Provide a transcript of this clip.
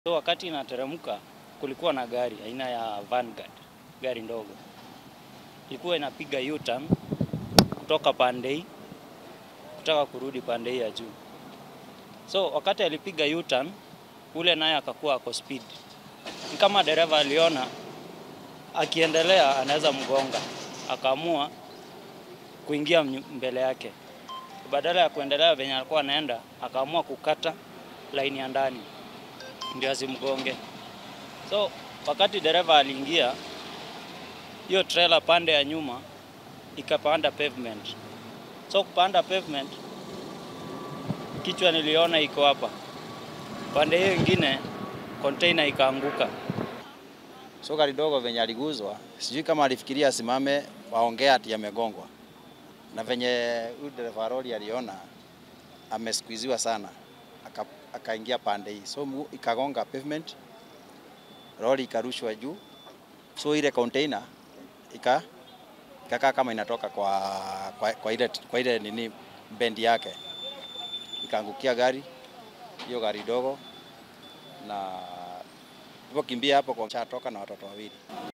So wakati inateremka kulikuwa na gari aina ya Vanguard, gari ndogo ilikuwa inapiga U-turn kutoka pande hii kutaka kurudi pande hii ya juu. So wakati alipiga U-turn ule naye akakuwa ako speed, ni kama dereva aliona akiendelea anaweza mgonga, akaamua kuingia mbele yake. Badala ya kuendelea venye alikuwa anaenda, akaamua kukata laini ya ndani ndio asimgonge. So wakati dereva aliingia, hiyo trailer pande ya nyuma ikapanda pavement. So kupanda pavement, kichwa niliona iko hapa, pande hiyo ingine container ikaanguka. So gari dogo venye aliguzwa, sijui kama alifikiria asimame waongea ati amegongwa, na venye huyu dereva lori aliona ameskuiziwa sana, aka- akaingia pande hii, so mguu ikagonga pavement, lori ikarushwa juu, so ile container ika ikakaa kama inatoka kwa, kwa, kwa ile, kwa ile nini bendi yake, ikaangukia gari hiyo gari dogo na hivyo kimbia hapo kwa chatoka na watoto wawili.